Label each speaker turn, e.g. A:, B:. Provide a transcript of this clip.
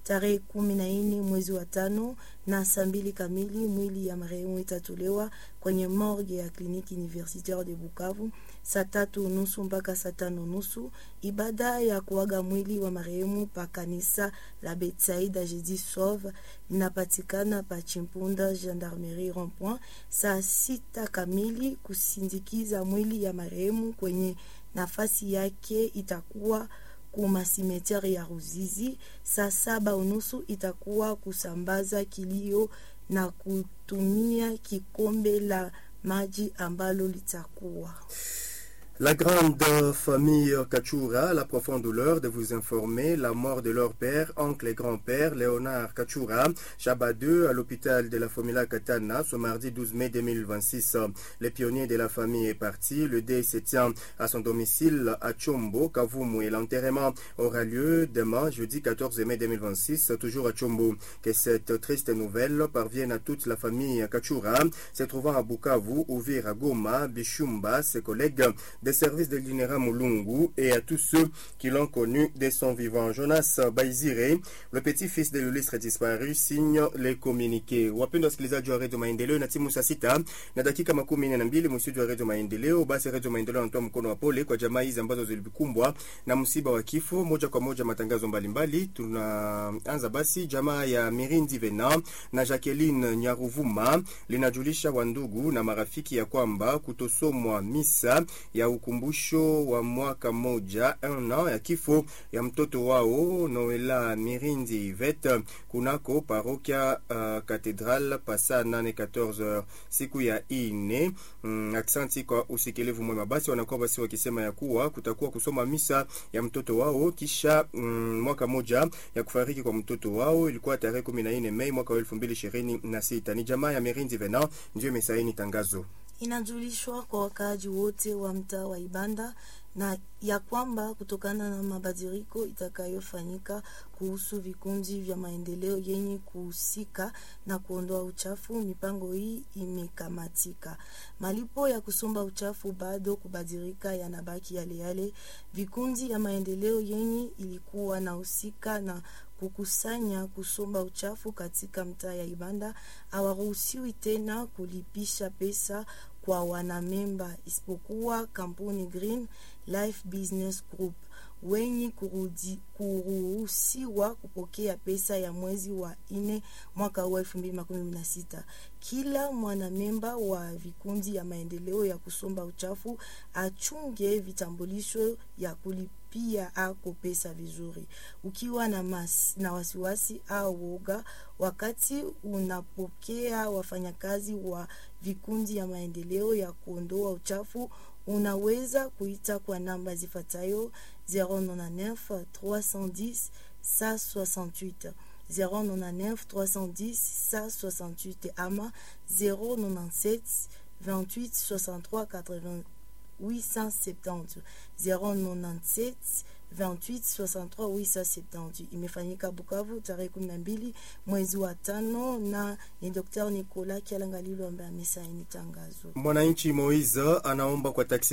A: tarehe kumi na nne mwezi wa tano na saa mbili kamili mwili ya marehemu itatolewa kwenye morgue ya kliniki universitaire de Bukavu saa tatu unusu mpaka saa tano nusu. Ibada ya kuaga mwili wa marehemu pa kanisa la Betsaida Jeudi Sauve inapatikana pa Chimpunda Gendarmerie Rond-Point saa sita kamili. Kusindikiza mwili ya marehemu kwenye nafasi yake itakuwa kuma simeteri ya Ruzizi. Saa saba unusu itakuwa kusambaza kilio na kutumia kikombe la maji ambalo litakuwa
B: La grande famille Kachura a la profonde douleur de vous informer la mort de leur père, oncle et grand-père, Léonard Kachura, Chabat 2, à l'hôpital de la Famila Katana, ce mardi 12 mai 2026. Les pionniers de la famille est parti. Le dé se tient à son domicile à Chombo, Kavumu, et l'enterrement aura lieu demain, jeudi 14 mai 2026, toujours à Chombo. Que cette triste nouvelle parvienne à toute la famille Kachura, se trouvant à Bukavu, Uvira, Goma, Bishumba, ses collègues des services de l'INERA Mulungu et à tous ceux qui l'ont connu dès son vivant. Jonas Baizire, le petit-fils de l'illustre disparu, signe les communiqués. Wapendwa wasikilizaji wa redio Maendeleo na timu saa sita na dakika makumi nne na mbili msidi wa redio Maendeleo. Basi redio Maendeleo anatoa mkono wa pole kwa jamaa hizi ambazo zilikumbwa na msiba wa kifo. Moja kwa moja matangazo mbalimbali. Tunaanza basi, jamaa ya Mirindi Vena na Jacqueline Nyaruvuma linajulisha wandugu na marafiki ya kwamba kutosomwa misa ya ukumbusho wa mwaka moja un an ya kifo ya mtoto wao Noela Mirindi Ivet kunako parokia uh, Katedral pasa 8 siku ya ine. Mm, aksanti kwa usikilivu mwema. Basi wanakuwa basi wakisema ya kuwa kutakuwa kusoma misa ya mtoto wao kisha mm, mwaka moja ya kufariki kwa mtoto wao ilikuwa tarehe 14 Mei mwaka wa 2026. Ni jamaa ya Mirindi Vena ndio imesaini tangazo
A: inajulishwa kwa wakaaji wote wa mtaa wa Ibanda na ya kwamba kutokana na mabadiliko itakayofanyika kuhusu vikundi vya maendeleo yenye kuhusika na kuondoa uchafu, mipango hii imekamatika. Malipo ya kusomba uchafu bado kubadilika, yanabaki yale yale. Vikundi ya maendeleo yenye ilikuwa na husika na kukusanya kusomba uchafu katika mtaa ya Ibanda hawaruhusiwi tena kulipisha pesa kwa wanamemba isipokuwa kampuni Green Life Business Group wenye kuruhusiwa kupokea pesa ya mwezi wa ine mwaka huu elfu mbili makumi na sita. Kila mwanamemba wa vikundi ya maendeleo ya kusomba uchafu achunge vitambulisho ya kulipia ako pesa vizuri. Ukiwa na, mas, na wasiwasi au woga wakati unapokea wafanyakazi wa vikundi ya maendeleo ya kuondoa uchafu unaweza kuita kwa namba zifuatayo 099 310 168 099 310 168 ama 097 28 63 870 097 28 63 870. Imefanyika Bukavu tarehe 12 mwezi wa tano, na ni Dr. Nicolas Kialangalilo ambaye amesaini tangazo.
B: Mwananchi Moiza anaomba kwa taksi